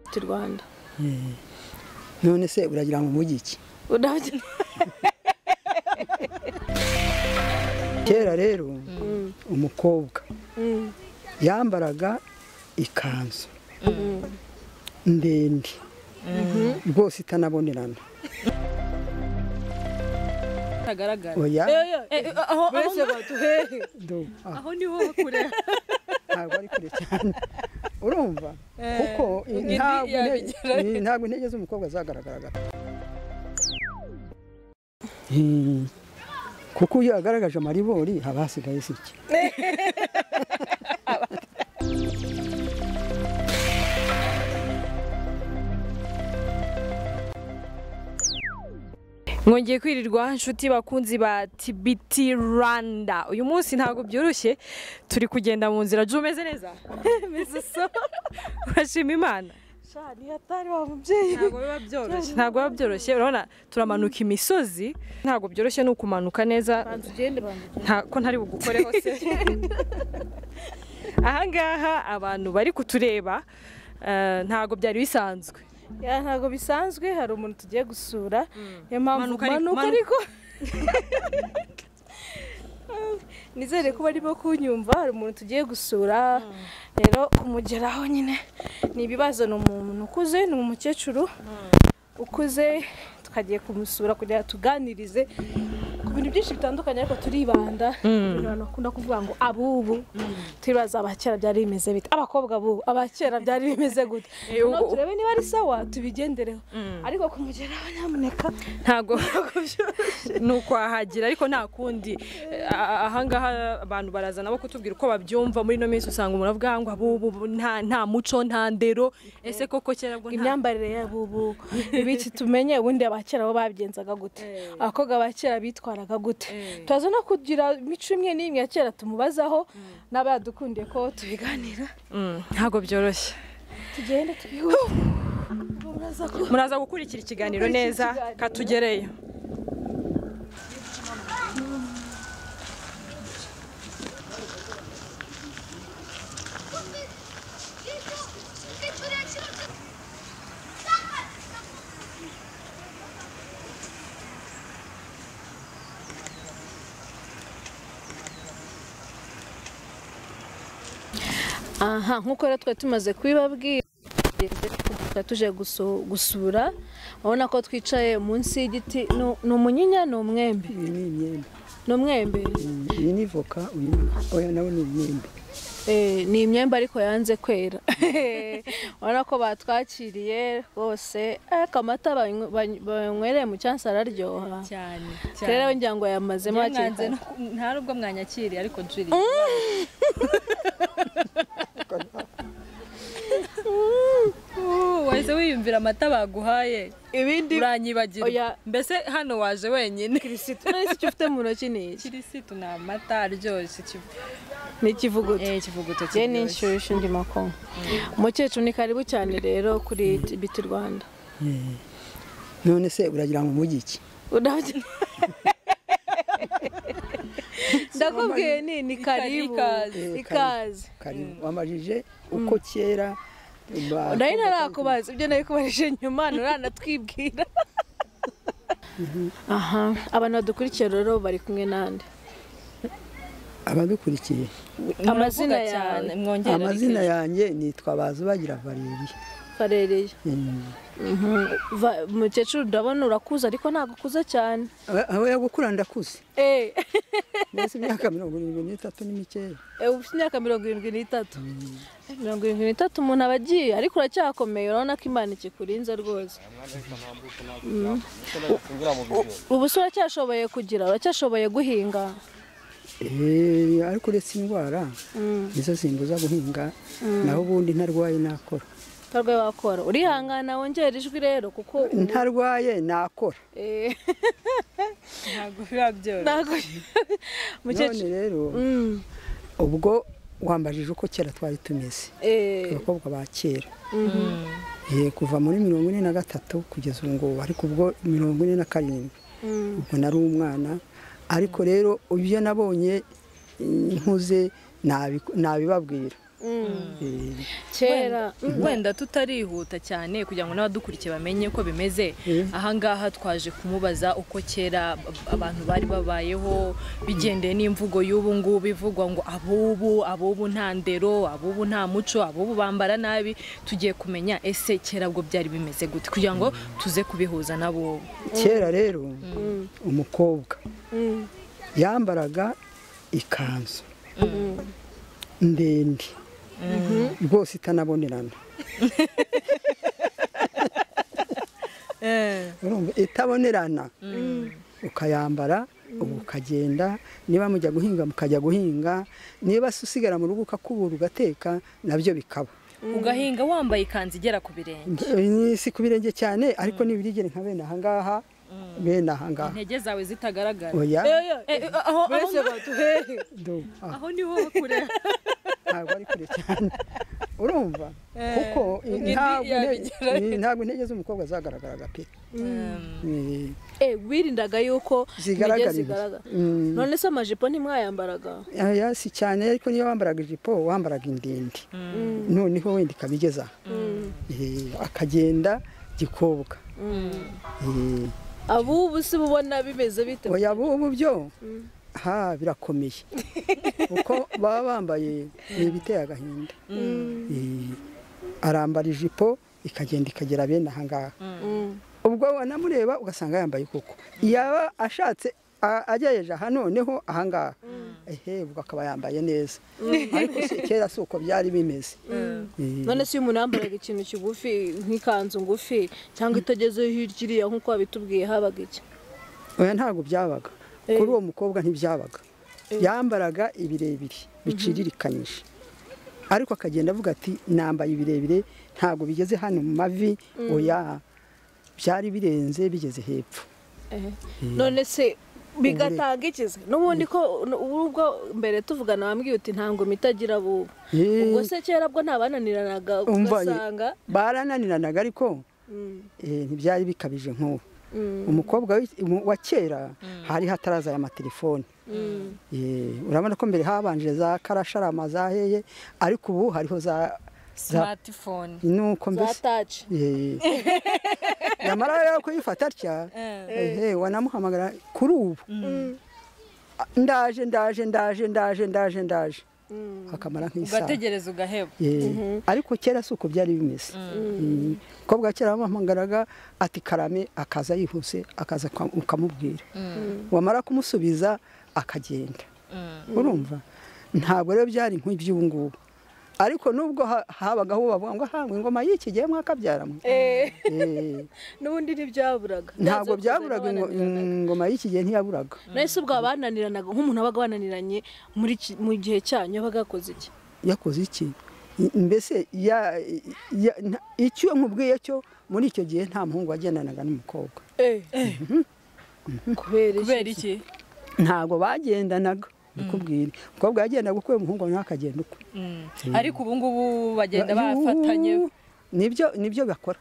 ufite u rwanda none se uragira ngo umujyi iki urabye kera rero umukobwa yambaraga ikanzu ndende rwose itanabonerana hagaragara oya aho abantu hehe do- ah, aho niho kure ntabwo ari kure cyane urumva Eh, kuko indi ntabwo inte- yabigira. eh, ntabwo intege z'umukobwa zagaragaraga Eh, kuko iyo agaragaje amaribori haba hasigaye se iki mwongeye kwirirwa inshuti bakunzi ba tibiti rwanda uyu munsi ntabwo byoroshye turi kugenda mu nzira jya umeze neza meze so urashima imana shani hatari wa mubyeyi ntabwo biba byoroshye ntabwo biba byoroshye urabona turamanuka imisozi ntabwo byoroshye ni ukumanuka neza banza ugende banza nta- ko ntari bugukoreho se ahangaha abantu bari kutureba eh, ntabwo byari bisanzwe ya ntabwo bisanzwe hari umuntu tugiye gusura niyo mpamvu Manuka ariko- manuka manuka. ariko nizere ko barimo kunyumva hari umuntu tugiye gusura rero kumugeraho nyine ni ibibazo ni umuntu ukuze ni umukecuru ukuze tukagiye kumusura kugira ngo tuganirize ku bintu byinshi bitandukanye ariko turibanda ibintu abantu bakunda kuvuga ngo abubu turibaza abakera byari bimeze bite abakobwa bubu abakera byari bimeze gute Eh, Noneho ubwo- turebe niba ari sawa tubigendereho ariko kumugeraho nyamuneka ntabwo ni ukwahagira ariko nta kundi Eh, a- ahangaha abantu baraza nabo kutubwira uko babyumva muri ino minsi usanga umuntu avuga ngo abubu bu- nta nta muco nta ndero ese koko kera bwo nta imyambarire y'abubu ibiki tumenye ubundi abakera bo babigenzaga gute Eh. abakobwa ba kera bitwaraga gute Eh. turaza no kugira imico imwe n'imwe ya kera tumubazaho n'aba yadukundiye ko tubiganira Mm, ntabwo byoroshye tugende tubihura Muraza ko- muraza gukurikira ikiganiro Gukurikira neza ikiganiro. katugereyo aha nk'uko rero twari tumaze kubibabwira tuba tuje guso- gusura urabona ko twicaye munsi y'igiti Ni- ni umunyinya ni umwembe iyi ni imyembe ni umwembe Mm, iyi ni voka uyu ni- oya nawe ni imyembe Eh, ni imyembe ariko yanze kwera urabona ko batwakiriye rwose ariko amata banywe- bany- banywereye mu cyansi araryoha cyane rero njya ngo yamazemo hakiri kare. nta nubwo mwanyakiriye ariko juri wahise wiyumvira amata baguhaye ibindi Oya. uranyibagirwa mbese hano waje wenyine kirisitu none se icyo ufite mu ntoki ni iki kirisitu ni amata aryoshye kivu- ni ikivuguto eh, ikivuguto njye ni kiryoshye inshyushyu ndimo kunywa umukecuru ni karibu cyane rero kuri biti rwanda Eh, none se uragira ngo umujyi iki urabye ndakubwiye ni ni karibu ikaze. ikaze karibu wamajije uko kera ba- nari ntarakubaza ibyo nari kubarije nyuma nturanatwibwira aha abantu badukurikiye rero bari kumwe n'andi abadukurikiye amazina Muravuga yawe mwongere amazina ariko- yanjye nitwa bazubagira valeriya karereye Mm. Va- umukecuru ndabona urakuze ariko ntabwo ukuze cyane Aho- aho yagukura ndakuze Eh, mbese imyaka mirongo irindwi n'itatu ni mikeya eh, ufite imyaka mirongo irindwi n'itatu Eh, mirongo irindwi n'itatu umuntu aba agiye ariko uracyakomeye urabona ko imana ikikurinze rwose Mm. U- ubu se uracyashoboye kugira uracyashoboye guhinga Eh, ariko uretse indwara Mm. nizo zimbuza guhinga naho ubundi ntarwaye nakora utarwaye wakora urihangana wongera ijwi rero kuko ubu- ntarwaye nakora eh, ntabwo biba byoroshye ntabwo none umukecuru rero Mm. ubwo wambajije uko kera twari tumeze Eh, abakobwa ba kera Eh, kuva muri mirongo ine na gatatu kugeza ubu ngubu ariko ubwo mirongo ine na karindwi mm. ubwo nari umwana ariko rero ibyo nabonye eh, nkuze nabi- nabibabwira Eh, kera wenda tutarihuta cyane kugira ngo n'abadukurikiye bamenye ko bimeze ahangaha twaje kumubaza uko kera ab- abantu bari babayeho bigendeye n'imvugo y'ubu ngubu ivugwa ngo abubu abubu nta ndero abubu nta muco abubu bambara nabi tugiye kumenya ese kera bwo byari bimeze gute kugira ngo tuze kubihuza n'abubu kera rero umukobwa yambaraga ikanzu ndende rwose itanabonerana urumva itabonerana ukayambara ubu ukagenda niba mujya guhinga mukajya guhinga niba se usigara mu rugo ukakubura ugateka nabyo bikaba ugahinga wambaye ikanzu igera ku birenge Ni si ku birenge cyane ariko nibirigere nka bene ahangaha bene ahangaha intege zawe zitagaragara oya Eh, eh, aho- aho do- ah. aho niho kure ntabwo ari kure cyane urumva kuko ntabwo yabigerayo. inte- ntabwo intege z'umukobwa zagaragaraga pe Eh, Eh, wirindaga yuko Zigaragara intege imbere. zigaragara Mm. none se amajipo ntimwayambaraga oya, si cyane ariko niyo wambaraga ijipo wambaraga indende noneho wenda ikabigeza Eh, akagenda gikobwa Eh, abubu si bubona bimeze bite oya bubu byo ha birakomeye kuko baba bambaye ni ibiteye agahinda Eh, arambara ijipo ikagenda ikagera bene ahangaha Mm. ubwo wanamureba ugasanga yambaye koko yaba ashatse a- agejeje aha noneho ahangaha ehe ubwo akaba yambaye neza ariko si- kera si uko byari bimeze Eh, none se iyo umuntu yambaraga ikintu kigufi nk'ikanzu ngufi cyangwa itagezeho hirya iriya nk'uko wabitubwiye habaga iki oya ntabwo byabaga kuri uwo mukobwa ntibyabaga yambaraga ibirebire biciririkanyije ariko akagenda avuga ati nambaye ibirebire ntabwo bigeze hano mu mavi oya byari birenze bigeze hepfo Eh. none se bigatanga ikize n'ubundi ko n- ubwo mbere tuvugana wambwiye uti nta ngoma itagira bubu Eh, ubwo se kera bwo ntabananiranaga umva, ugasanga barananiranaga ariko Mm, eh, ntibyari bikabije nk'ubu mm, umukobwa wi- mu- wa kera hari hataraza aya matelefone mm. Eh, urabona ko mbere habanje za karasharama za heye ariko ubu hariho za za smartphone nuko mbese zataci Eh, nyamara rero kuyifata atya ehe wanamuhamagara kuri ubu "Ah, ndaje ndaje ndaje ndaje ndaje ndaje akamara nk'isaha ugategereza ugaheba Eh, ariko kera si uko byari bimeze Mm. umukobwa wa kera wamuhamagaraga ati karame akaza yihuse akaza uka- ukamubwira wamara kumusubiza akagenda urumva ntabwo rero byari nk'iby'ubu ngubu ariko nubwo ha- habagaho uwo bavuga ngo hangwe ingoma y'iki gihe mwakabyaramo Eh, n'ubundi ntibyaburaga ntabwo Byanze bikunze byaburaga ingo- n'abananiranaga. ingoma y'iki gihe ntiyaburaga nahise ubwo bananiranaga nk'umuntu wabaga wananiranye muri ki- mu gihe cyanyu yabaga yakoze iki yakoze iki mbese ya- ya- nta- icyo nkubwiye cyo muri icyo gihe nta muhungu wagendanaga n'umukobwa kubera iki kubera iki ntabwo bagendanaga ndikubwira umukobwa yagendaga ukwe umuhungu nawe akagenda ukwe ariko ubu ngubu bagenda Yuhu, bafatanye nibyo nibyo bakora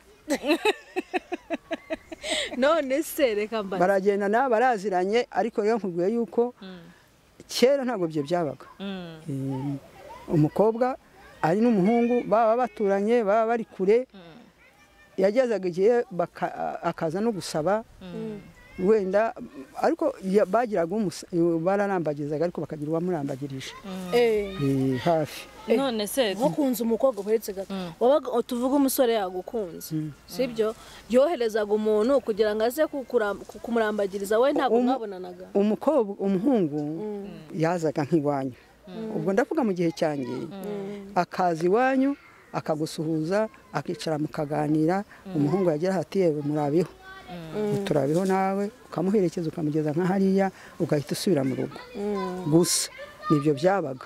none se reka mbara baragendana baraziranye ariko rero nkubwiye yuko kera ntabwo ibyo byabaga Mm. Eh, umukobwa ari n'umuhungu baba baturanye baba bari kure yagezaga igihe baka- akaza no gusaba wenda ariko ya- bagiraga umusa- bararambagizaga ariko bakagira uwamurambagirije Eh, Eh, hafi none se nko kunze umukobwa uheretse gato wabaga tuvuga umusore yagukunze sibyo yoherezaga umuntu kugira ngo aze kukura- kumurambagiriza we ntabwo Um- mwabonanaga umukobwa umuhungu yazaga nk'iwanyu ubwo ndavuga mu gihe cyanjye akaza iwanyu akagusuhuza akicara mukaganira umuhungu yagira hati yewe murabeho turabeho nawe ukamuherekeza ukamugeza nka hariya ugahita usubira mu rugo gusa nibyo byabaga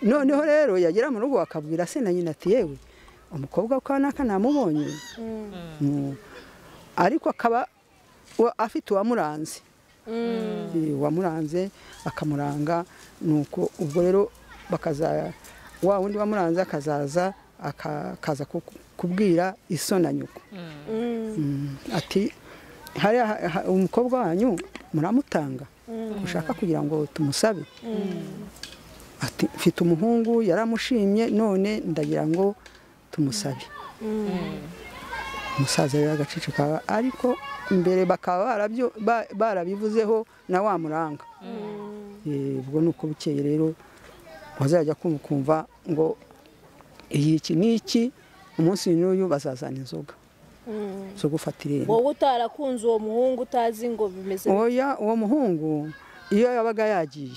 noneho rero yagera mu rugo akabwira se na nyina ati yewe umukobwa kwa naka namubonye Mm. ariko akaba wa- afite uwamuranze Eh, uwamuranze akamuranga nuko ubwo rero bakaza wa wundi wamuranze akazaza aka- akaza kuku- kubwira iso na nyoko Mm, ati hariya ha- ha- umukobwa wanyu muramutanga ushaka kugira ngo tumusabe ati Mfite- mfite umuhungu yaramushimye none ndagira ngo tumusabe umusaza rero agacicikaba ariko mbere bakaba barabyo- ba- barabivuzeho na wa muranga Eh, ubwo ni uko bukeye rero wazajya kumva ukumva ngo iyi iki ni iki umunsi n'uyu bazazana inzoga zo gufata irembo wowe utarakunze uwo muhungu utazi ngo bimeze oya uwo muhungu iyo yabaga yagiye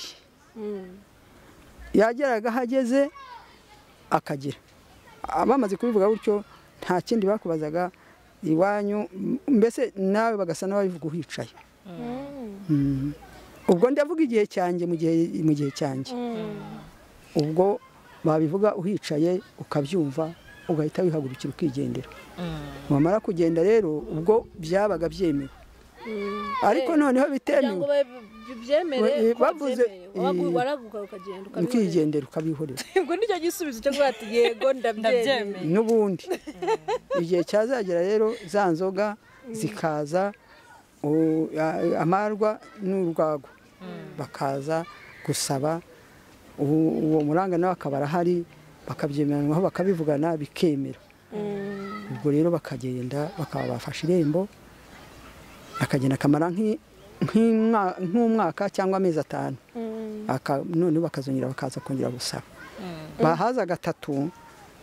Mm. yageraga aho ageze akagira bamaze kubivuga gutyo nta kindi bakubazaga iwanyu m- mbese nawe bagasa n'ababivuga uhicaye Mm. ubwo ndavuga igihe cyanjye mu gihe mu gihe cyanjye ubwo babivuga uhicaye ukabyumva ugahita wihagurukira ukigendera wamara kugenda rero ubwo byabaga byemewe ariko noneho kugira ngo bitemewe babe- byemere Eh, ko bavuze- byemeye. Wabagu- eh, waraguka ukagenda ukabibonera ukigendera ukabihorera ubwo nicyo gisubizo cyo kuvuga ati yego ndabyemeye ndabyemeye n'ubundi igihe cyazagera rero za nzoga zikaza u- a- amarwa n'urwagwa bakaza gusaba u- uwo muranga nawe akaba arahari bakabyemeranwaho bakabivugana bikemera ubwo rero bakagenda bakaba bafashe irembo akagenda akamara nk'i- nk'imwa- nk'umwaka cyangwa amezi atanu Aka- noneho bakazongera bakaza kongera gusaba bahaza gatatu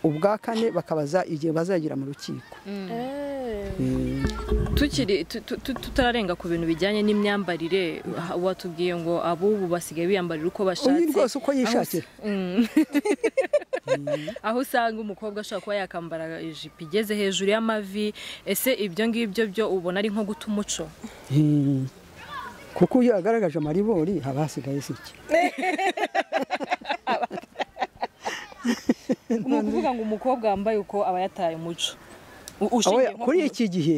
ubwa kane bakabaza igihe bazagira mu rukiko Eh, tukiri tu- tu- tu- tutararenga ku bintu bijyanye n'imyambarire ha- watubwiye ngo abubu basigaye biyambarira uko uyu bashatse rwose uko yishakira Mm. aho usanga umukobwa ashobora kuba yakambara ijipo igeze hejuru y'amavi ese ibyo ngibyo byo ubona ari nko guta umuco Eh, kuko iyo agaragaje amaribori haba hasigaye se iki ni ukuvuga ngo umukobwa wambaye uko aba yataye umuco U- Aho ushingiye ya- nko kuri ku- iki gihe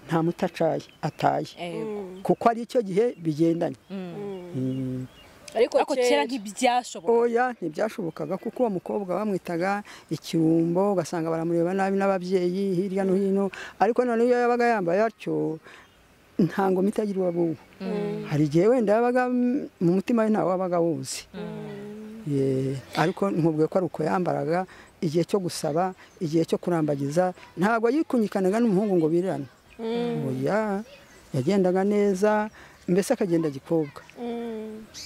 nta muto acaye ataye Yego. kuko ari icyo gihe bigendanye Eh, ariko ariko kera ntibyashoboka oya ntibyashobokaga kuko uwo mukobwa bamwitaga ikirumbo ugasanga baramureba nabi n'ababyeyi hirya no hino ariko noneho iyo yabaga yambaye atyo ntango mitagira uwabuwe hari igihe wenda yabaga mm, mu mutima we ntawe wabaga wuzi Ye, ariko nkubwiye ko ari uko yambaraga igihe cyo gusaba igihe cyo kurambagiza ntabwo yikunyikanaga n'umuhungu ngo birane oya yagendaga neza mbese akagenda gikobwa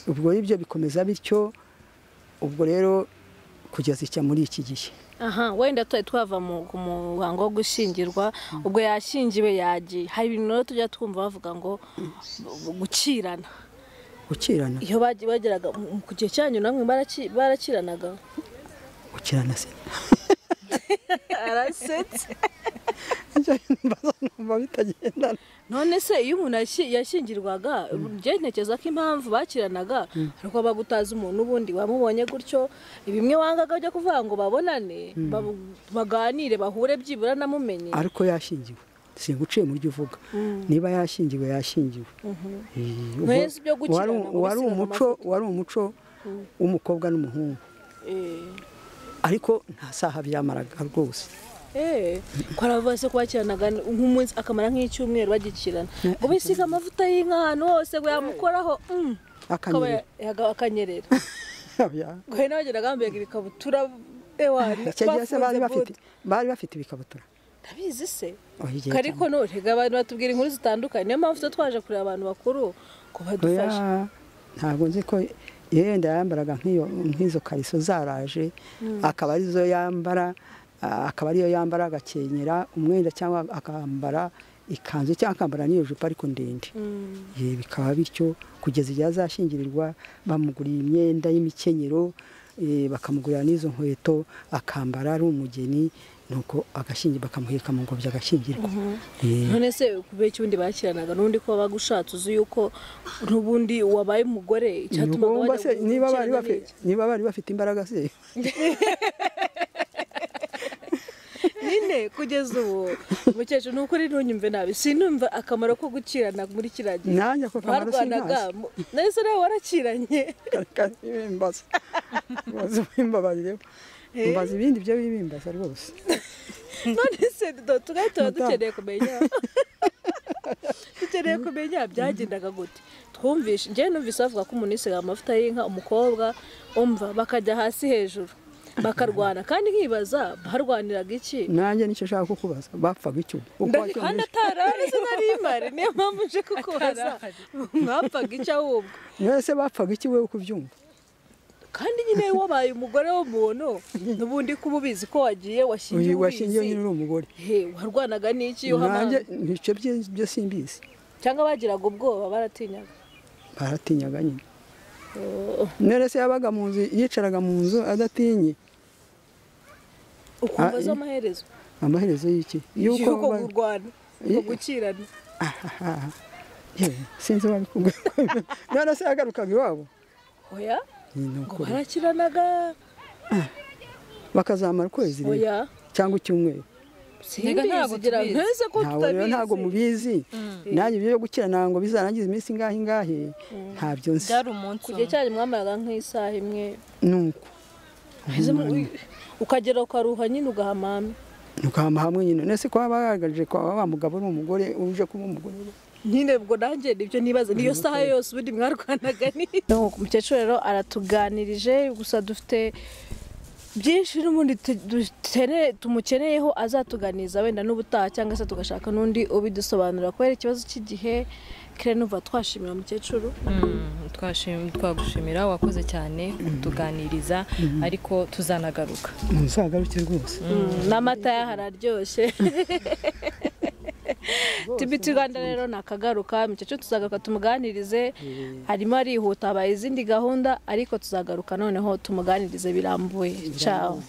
ubwo ibyo bikomeza bityo ubwo rero kugeza icya muri iki gihe aha wenda twari twava mu ku muhango wo gushyingirwa ubwo yashyingiwe yagiye hari ibintu rero tujya twumva bavuga ngo gukirana gukirana iyo bagi- bageraga mu- ku gihe cyanyu namwe baraki- barakiranaga gukirana se arasetse Njya mbaza numva bitagendana none se iyo umuntu yashi- yashyingirwaga njye ntekereza ko impamvu bakiranaga ariko bagutaza umuntu ubundi wamubonye gutyo bimwe wangaga bajya kuvuga ngo babonane babu- baganire bahure byibura namumenye ariko yashingiwe singuciye mu byo uvuga niba yashingiwe yashingiwe Eh, ubwo Mwese ibyo gukirana wari- ngo wari gusigana umuco wari umuco w'umukobwa n'umuhungu Eh. ariko nta saha byamaraga rwose Eh, ko aravuga se kubakiranaga nk'umunsi akamara nk'icyumweru bagikirana ngo bisiga amavuta y'inka ahantu hose ngo yamukoraho mm, akaba akanyerera yaga- akanyerera Oya. ngo hari n'abageraga bambaye ibikabutura ewari icyo gihe se bari bafunze bafite bote. bari bafite ibikabutura ndabizi se Oya, igihe ariko cyane. none reka abantu batubwira inkuru zitandukanye niyo mpamvu tuba twaje kureba abantu bakuru ngo Oya, badufashe ntabwo nzi ko iyo yenda yambaraga nk'iyo- nk'izo kariso zaraje akaba arizo yambara ah, akaba ariyo yambara agakenyera umwenda cyangwa akambara ikanzu cyangwa akambara n'iyo jipo ariko ndende Ye, bikaba bityo kugeza igihe azashingirirwa bamuguriye imyenda y'imikenyero eh, bakamugurira n'izo nkweto akambara ari umugeni nuko agashingi bakamuheka mu ngobyi agashyingirwa Eh, none se kubera iki ubundi bakiranaga n'ubundi ko wabaga ushatse uzi yuko n'ubundi wabaye umugore icyatumaga Ntugomba se bajya niba bari gukirana bafite n'iki? niba bari bafite imbaraga se nyine kugeza ubu umukecuru ni ukuri ntunyumve nabi sinumva akamaro ko gukirana muri kiriya gihe nanjye ako kamaro barwanaga sinkazi mu- nahise nawe warakiranye Kare- bimbaza mubaze bimbabarire mbaza ibindi byo bibimbaza rwose none se do- tugahita tuba Madamu. dukeneye kumenya dukeneye kumenya byagendaga gute twumvishe njyewe numvise bavuga ko umuntu yisigaye amavuta y'inka umukobwa umva bakajya hasi hejuru bakarwana kandi nkibaza barwaniraga iki nanjye nicyo nshaka kukubaza bapfaga icyo uko kandi wacyonyesha atararize nari imare niyo mpamvu nje kukubaza mwapfaga icyo ahubwo mwese bapfaga iki wowe ukubyumva kandi nyine wabaye umugore w'umuntu n'ubundi ko uba ubizi ko wagiye washingiye uyu washingiye nyine ubizi uri umugore he warwanaga n'iki iyo nanjye uhamanye nicyo bye- byo simbizi cyangwa bagiraga ubwoba baratinyaga baratinyaga nyine none se yabaga mu nzu yicaraga mu nzu adatinye ukumva zo Ah, iyo- amaherezo amaherezo y'iki yuko ba- kurwana uko gukirana Ahaha. Yewe, sinzi babikubwira none se yagarukaga iwabo oya Ni ni ngo ukuri. barakiranaga bakazamara ukwezi rero, oya cyangwa icyumweru Ntega ntabwo simbizi gira tubizi. nteze ko ntabwo rero ntabwo tutabizi mubizi nanjye ibyo byo gukirana ngo bizarangize iminsi ingahe ingahe ntabyo nzi byari umunsi ku gihe cyanyu mwamaraga nk'isaha imwe nuko Ese mu- ukagera ukaruha nyine ugahamama ukahama hamwe nyine none se kuba bagaragaje kwa wa mugabo ni umugore uje kuba umugore nyine ubwo nanjye nibyo nibaza niyo saha yose ubundi mwarwanaga ni umukecuru rero aratuganirije gusa dufite byinshi n'ubundi tu- dukeneye- tumukeneyeho azatuganiza wenda n'ubutaha cyangwa se tugashaka n'undi ubidusobanurira kubera ikibazo cy'igihe kare n'uva twashimira umukecuru Mm, twashim- twagushimira wakoze cyane kutuganiriza ariko tuzanagaruka muzagarukire rwose n'amata yaho araryoshye tibiti rwanda rero nakagaruka umukecuru tuzagaruka tumuganirize harimo arihuta habaye izindi gahunda ariko tuzagaruka noneho tumuganirize birambuye cawo